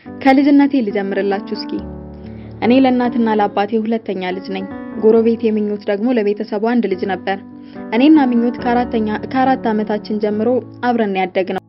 ከልጅነቴ ልጀምርላችሁ እስኪ። እኔ ለእናትና ለአባቴ ሁለተኛ ልጅ ነኝ። ጎረቤቴ ምኞት ደግሞ ለቤተሰቡ አንድ ልጅ ነበር። እኔና ምኞት ከአራተኛ ከአራት ዓመታችን ጀምሮ አብረን ያደግነው።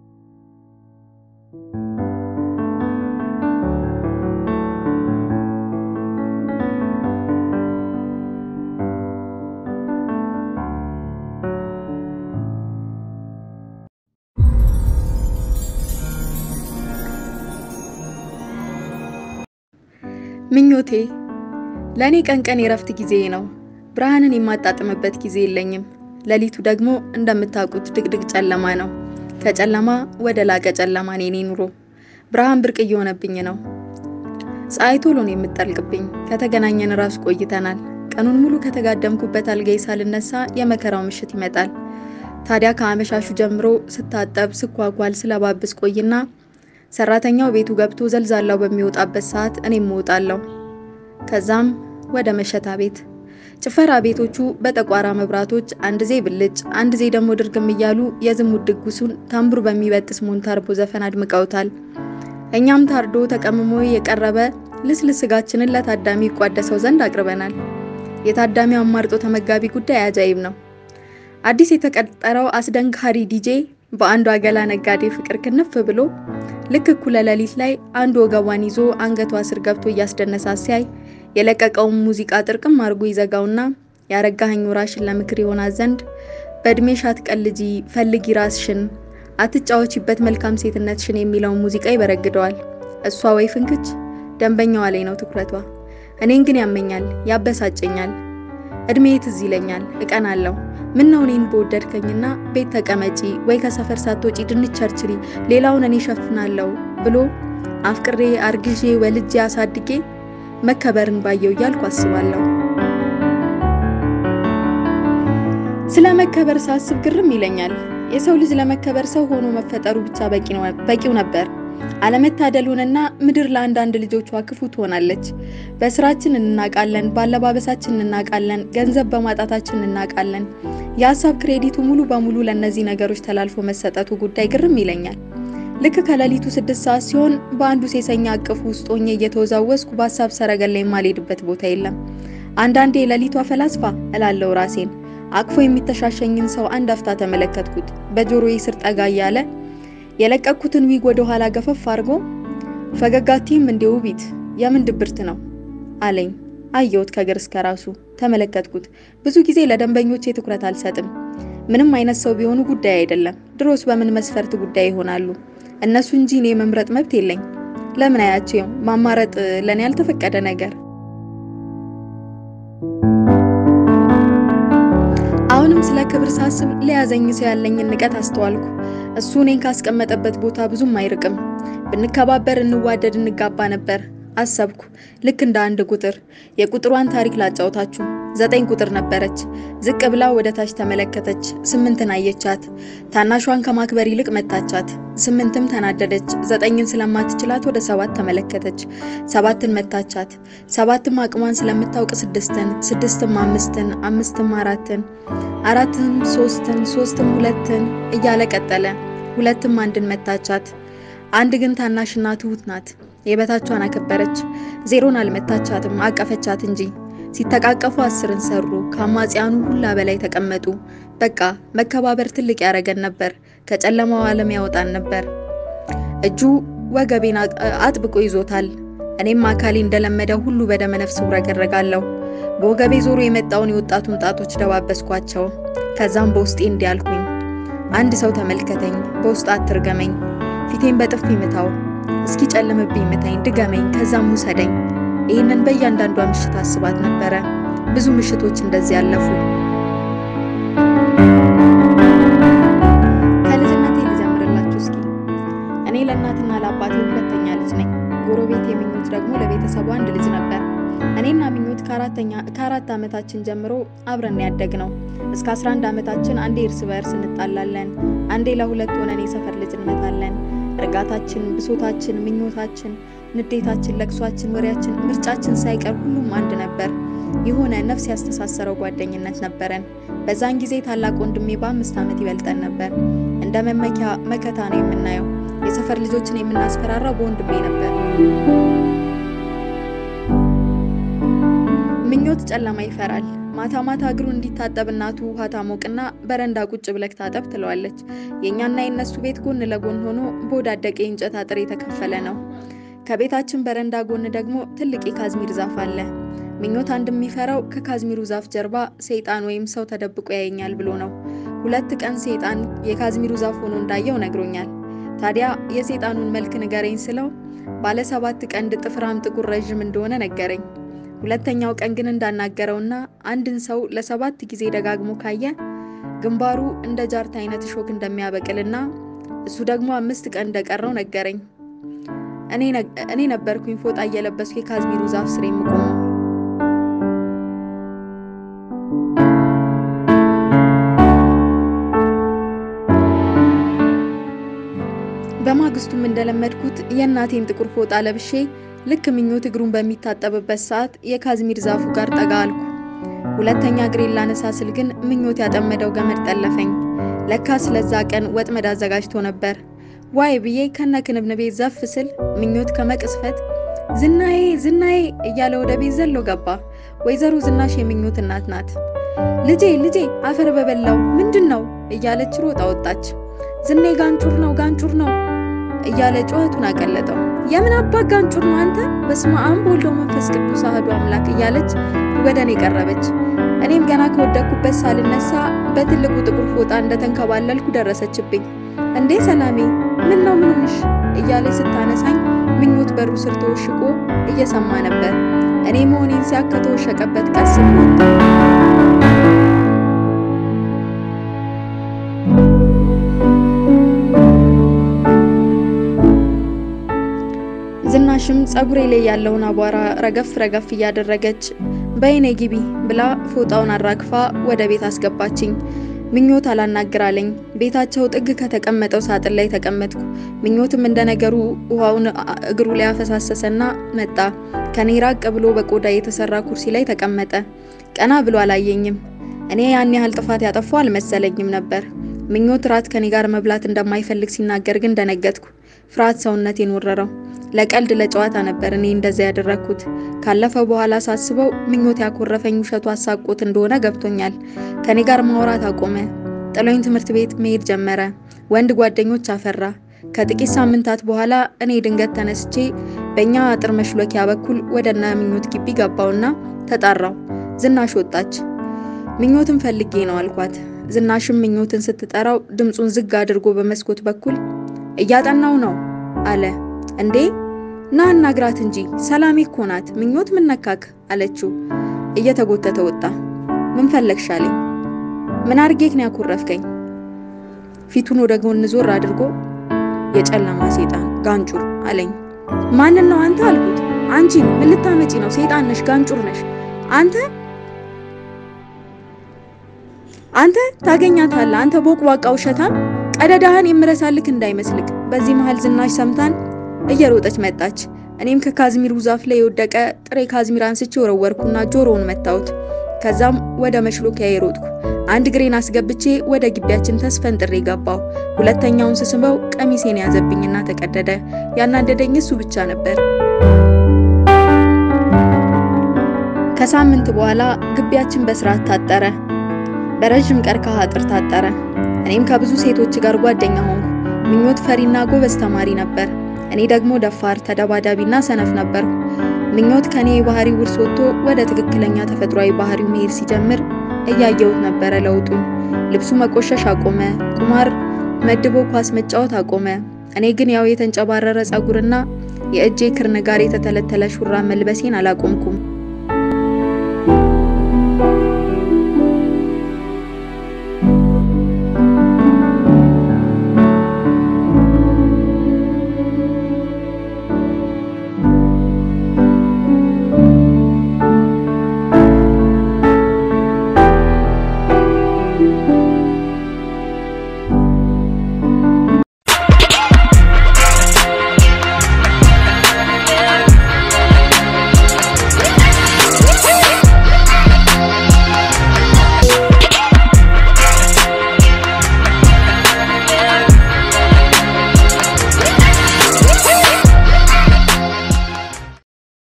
ምኞቴ ለእኔ ቀን ቀን የረፍት ጊዜ ነው። ብርሃንን የማጣጥምበት ጊዜ የለኝም። ሌሊቱ ደግሞ እንደምታውቁት ድቅድቅ ጨለማ ነው። ከጨለማ ወደ ላቀ ጨለማ ነው የኔ ኑሮ። ብርሃን ብርቅ እየሆነብኝ ነው። ፀሐይ ቶሎ ነው የምጠልቅብኝ። ከተገናኘን ራሱ ቆይተናል። ቀኑን ሙሉ ከተጋደምኩበት አልጋዬ ሳልነሳ የመከራው ምሽት ይመጣል። ታዲያ ከአመሻሹ ጀምሮ ስታጠብ፣ ስኳኳል፣ ስለባብስ ቆይና ሰራተኛው ቤቱ ገብቶ ዘልዛላው በሚወጣበት ሰዓት እኔም እወጣለሁ። ከዛም ወደ መሸታ ቤት። ጭፈራ ቤቶቹ በጠቋራ መብራቶች አንድ ዜ ብልጭ አንድ ዜ ደግሞ ድርግም እያሉ የዝሙት ድግሱን ታምቡር በሚበጥስ ሞንታርቦ ዘፈን አድምቀውታል። እኛም ታርዶ ተቀምሞ የቀረበ ልስልስ ስጋችንን ለታዳሚ ይቋደሰው ዘንድ አቅርበናል። የታዳሚው አማርጦ ተመጋቢ ጉዳይ አጃይብ ነው። አዲስ የተቀጠረው አስደንጋሪ ዲጄ በአንዱ አገላ ነጋዴ ፍቅር ክንፍ ብሎ ልክ እኩለ ሌሊት ላይ አንዱ ወገቧን ይዞ አንገቷ ስር ገብቶ እያስደነሳት ሲያይ የለቀቀውን ሙዚቃ ጥርቅም አድርጎ ይዘጋውና ያረጋኸኝ ወራሽን ለምክር ይሆናት ዘንድ በእድሜሽ አትቀልጂ ፈልጊ ራስሽን አትጫወቺበት መልካም ሴትነትሽን የሚለውን ሙዚቃ ይበረግደዋል። እሷ ወይ ፍንክች ደንበኛዋ ላይ ነው ትኩረቷ። እኔን ግን ያመኛል፣ ያበሳጨኛል። እድሜ ትዝ ይለኛል፣ እቀናለሁ። ምን ነው እኔን በወደድከኝና ቤት ተቀመጪ ወይ ከሰፈር ሳትወጪ ድንች ቸርችሪ ሌላውን እኔ ሸፍናለሁ ብሎ አፍቅሬ አርግዤ ወልጄ አሳድጌ መከበርን ባየው እያልኩ አስባለሁ። ስለ መከበር ሳስብ ግርም ይለኛል። የሰው ልጅ ለመከበር ሰው ሆኖ መፈጠሩ ብቻ በቂው ነበር። አለመታደሉንና ምድር ለአንዳንድ ልጆቿ ክፉ ትሆናለች። በስራችን እንናቃለን፣ ባለባበሳችን እንናቃለን፣ ገንዘብ በማጣታችን እንናቃለን። የሀሳብ ክሬዲቱ ሙሉ በሙሉ ለእነዚህ ነገሮች ተላልፎ መሰጠቱ ጉዳይ ግርም ይለኛል። ልክ ከሌሊቱ ስድስት ሰዓት ሲሆን በአንዱ ሴሰኛ አቅፍ ውስጥ ሆኜ እየተወዛወዝኩ በሀሳብ ሰረገላ የማልሄድበት ቦታ የለም። አንዳንዴ የሌሊቷ ፈላስፋ እላለው ራሴን። አቅፎ የሚተሻሸኝን ሰው አንድ አፍታ ተመለከትኩት። በጆሮዬ ስር ጠጋ እያለ የለቀኩትን ዊግ ወደ ኋላ ገፈፍ አድርጎ ፈገጋቲም እንደ ውቢት የምን ድብርት ነው አለኝ። አየሁት ከግር እስከ ራሱ ተመለከትኩት። ብዙ ጊዜ ለደንበኞቼ ትኩረት አልሰጥም። ምንም አይነት ሰው ቢሆኑ ጉዳይ አይደለም። ድሮስ በምን መስፈርት ጉዳይ ይሆናሉ እነሱ እንጂ እኔ መምረጥ መብት የለኝ። ለምን አያቸው ማማረጥ ለኔ ያልተፈቀደ ነገር። አሁንም ስለ ክብር ሳስብ ለያዘኝ ሰው ያለኝን ንቀት አስተዋልኩ። እሱ እኔን ካስቀመጠበት ቦታ ብዙም አይርቅም። ብንከባበር፣ እንዋደድ፣ እንጋባ ነበር አሰብኩ። ልክ እንደ አንድ ቁጥር የቁጥሯን ታሪክ ላጫውታችሁ። ዘጠኝ ቁጥር ነበረች። ዝቅ ብላ ወደ ታች ተመለከተች። ስምንትን አየቻት። ታናሿን ከማክበር ይልቅ መታቻት። ስምንትም ተናደደች። ዘጠኝን ስለማትችላት ወደ ሰባት ተመለከተች። ሰባትን መታቻት። ሰባትም አቅሟን ስለምታውቅ ስድስትን፣ ስድስትም አምስትን፣ አምስትም አራትን፣ አራትም ሶስትን፣ ሶስትም ሁለትን እያለ ቀጠለ። ሁለትም አንድን መታቻት። አንድ ግን ታናሽና ትሁት ናት። የበታቿን አከበረች። ዜሮን አልመታቻትም፣ አቀፈቻት እንጂ። ሲተቃቀፉ አስርን ሰሩ። ከአማጽያኑ ሁላ በላይ ተቀመጡ። በቃ መከባበር ትልቅ ያደረገን ነበር። ከጨለማው ዓለም ያወጣን ነበር። እጁ ወገቤን አጥብቆ ይዞታል። እኔም አካሌ እንደለመደው ሁሉ በደመ ነፍስ ውረገረጋለሁ። በወገቤ ዞሮ የመጣውን የወጣቱን ጣቶች ደባበስኳቸው። ከዛም በውስጤ እንዲህ አልኩኝ፣ አንድ ሰው ተመልከተኝ፣ በውስጥ አትርገመኝ። ፊቴን በጥፊ ምታው እስኪ ጨልምብኝ ምታኝ፣ ድገመኝ፣ ከዛም ውሰደኝ። ይህንን በእያንዳንዷ ምሽት አስባት ነበረ። ብዙ ምሽቶች እንደዚህ ያለፉ። ከልጅነቴ ልጀምርላችሁ እስኪ። እኔ ለእናትና ለአባቴ ሁለተኛ ልጅ ነኝ። ጎረቤቴ ምኞት ደግሞ ለቤተሰቡ አንድ ልጅ ነበር። እኔና ምኞት ከአራት ዓመታችን ጀምሮ አብረን ያደግ ነው። እስከ 11 ዓመታችን አንዴ እርስ በእርስ እንጣላለን፣ አንዴ ለሁለት ሆነን የሰፈር ልጅ እንመታለን። እርጋታችን፣ ብሶታችን፣ ምኞታችን፣ ንዴታችን፣ ለቅሷችን፣ ወሬያችን፣ ምርጫችን ሳይቀር ሁሉም አንድ ነበር። የሆነ ነፍስ ያስተሳሰረው ጓደኝነት ነበረን። በዛን ጊዜ ታላቅ ወንድሜ በአምስት ዓመት ይበልጠን ነበር። እንደ መመኪያ መከታ ነው የምናየው። የሰፈር ልጆችን የምናስፈራራው በወንድሜ ነበር። ምኞት ጨለማ ይፈራል። ማታ ማታ እግሩ እንዲታጠብ እናቱ ውሃ ታሞቅና በረንዳ ቁጭ ብለክ ታጠብ ትለዋለች። የእኛና የእነሱ ቤት ጎን ለጎን ሆኖ በወዳደቀ የእንጨት አጥር የተከፈለ ነው። ከቤታችን በረንዳ ጎን ደግሞ ትልቅ የካዝሚር ዛፍ አለ። ምኞት አንድ የሚፈራው ከካዝሚሩ ዛፍ ጀርባ ሰይጣን ወይም ሰው ተደብቆ ያየኛል ብሎ ነው። ሁለት ቀን ሰይጣን የካዝሚሩ ዛፍ ሆኖ እንዳየው ነግሮኛል። ታዲያ የሰይጣኑን መልክ ንገረኝ ስለው ባለ ሰባት ቀንድ ጥፍራም ጥቁር ረዥም እንደሆነ ነገረኝ። ሁለተኛው ቀን ግን እንዳናገረውና አንድን ሰው ለሰባት ጊዜ ደጋግሞ ካየ ግንባሩ እንደ ጃርት አይነት እሾክ እንደሚያበቅልና እሱ ደግሞ አምስት ቀን እንደቀረው ነገረኝ። እኔ ነበርኩኝ ፎጣ እየለበስኩ የካዝሚሩ ዛፍ ስር የምቆመው። በማግስቱም እንደለመድኩት የእናቴን ጥቁር ፎጣ ለብሼ ልክ ምኞት እግሩን በሚታጠብበት ሰዓት የካዝሚር ዛፉ ጋር ጠጋ አልኩ። ሁለተኛ እግሬን ላነሳ ስል ግን ምኞት ያጠመደው ገመድ ጠለፈኝ። ለካ ስለዛ ቀን ወጥመድ አዘጋጅቶ ነበር። ዋይ ብዬ ከነ ክንብንቤ ዘፍ ስል ምኞት ከመቅስፈት ዝናዬ ዝናዬ እያለ ወደ ቤት ዘሎ ገባ። ወይዘሮ ዝናሽ የምኞት እናት ናት። ልጄ ልጄ አፈር በበላው ምንድን ነው እያለች ሮጣ ወጣች። ዝኔ ጋንጩር ነው ጋንጩር ነው እያለ ጩኸቱን አቀለጠው። የምን አባት ጋንጩር ነው አንተ? በስመ አብ ወወልድ ወመንፈስ ቅዱስ አሐዱ አምላክ እያለች ወደ እኔ ቀረበች። እኔም ገና ከወደኩበት ሳልነሳ በትልቁ ጥቁር ፎጣ እንደተንከባለልኩ ደረሰችብኝ። እንዴ ሰላሜ፣ ምን ነው ምን ሆንሽ? እያለች ስታነሳኝ ምኞት በሩ ስር ተወሽቆ እየሰማ ነበር። እኔ መሆኔን ሲያክ ከተወሸቀበት ቀስ ብሎ ዝናሽም ጸጉሬ ላይ ያለውን አቧራ ረገፍ ረገፍ እያደረገች በይኔ ግቢ ብላ ፎጣውን አራግፋ ወደ ቤት አስገባችኝ። ምኞት አላናግራለኝ። ቤታቸው ጥግ ከተቀመጠው ሳጥን ላይ ተቀመጥኩ። ምኞትም እንደነገሩ ውሃውን እግሩ ላይ አፈሳሰሰና መጣ። ከኔ ራቅ ብሎ በቆዳ የተሰራ ኩርሲ ላይ ተቀመጠ። ቀና ብሎ አላየኝም። እኔ ያን ያህል ጥፋት ያጠፋው አልመሰለኝም ነበር። ምኞት ራት ከኔ ጋር መብላት እንደማይፈልግ ሲናገር ግን ደነገጥኩ። ፍርሃት ሰውነቴን ወረረው። ለቀልድ ለጨዋታ ነበር እኔ እንደዛ ያደረግኩት። ካለፈ በኋላ ሳስበው ምኞት ያኮረፈኝ ውሸቱ አሳቆት እንደሆነ ገብቶኛል። ከኔ ጋር ማውራት አቆመ። ጥሎኝ ትምህርት ቤት መሄድ ጀመረ። ወንድ ጓደኞች አፈራ። ከጥቂት ሳምንታት በኋላ እኔ ድንገት ተነስቼ በእኛ አጥር መሽሎኪያ በኩል ወደ እነ ምኞት ግቢ ገባውና ተጣራው። ዝናሽ ወጣች። ምኞትን ፈልጌ ነው አልኳት። ዝናሽም ምኞትን ስትጠራው ድምፁን ዝግ አድርጎ በመስኮት በኩል እያጠናው ነው አለ። እንዴ ና አናግራት እንጂ ሰላሜ እኮ ናት። ምኞት ምን ነካክ አለችው። እየተጎተተ ወጣ። ምን ፈለግሽ አለኝ። ምን አርጌክ ነው ያኮረፍከኝ? ፊቱን ወደ ጎን ዞር አድርጎ የጨለማ ሴጣን ጋንጩር አለኝ። ማንን ነው አንተ አልኩት። አንቺ ምን ልታመጪ ነው? ሴጣን ነሽ፣ ጋንጩር ነሽ አንተ አንተ ታገኛታለህ። አንተ ቦቅቧቃ ውሸታም፣ ቀደዳህን የምረሳልክ እንዳይመስልክ። በዚህ መሃል ዝናሽ ሰምታን እየሮጠች መጣች። እኔም ከካዝሚሩ ዛፍ ላይ የወደቀ ጥሬ ካዝሚር አንስቼ ወረወርኩና ጆሮውን መታሁት። ከዛም ወደ መሽሎኪያ የሮጥኩ አንድ ግሬን አስገብቼ ወደ ግቢያችን ተስፈንጥሬ ገባሁ። ሁለተኛውን ስስበው ቀሚሴን ያዘብኝና ተቀደደ። ያናደደኝ እሱ ብቻ ነበር። ከሳምንት በኋላ ግቢያችን በስርዓት ታጠረ። በረዥም ቀርከሃ አጥር ታጠረ። እኔም ከብዙ ሴቶች ጋር ጓደኛ ሆንኩ። ምኞት ፈሪና ጎበዝ ተማሪ ነበር። እኔ ደግሞ ደፋር፣ ተደባዳቢና ሰነፍ ነበርኩ። ምኞት ከኔ የባህሪ ውርስ ወጥቶ ወደ ትክክለኛ ተፈጥሯዊ ባህሪው መሄድ ሲጀምር እያየሁት ነበረ ለውጡን። ልብሱ መቆሸሽ አቆመ። ቁማር መድቦ ኳስ መጫወት አቆመ። እኔ ግን ያው የተንጨባረረ ጸጉርና የእጄ ክርን ጋር የተተለተለ ሹራብ መልበሴን አላቆምኩም።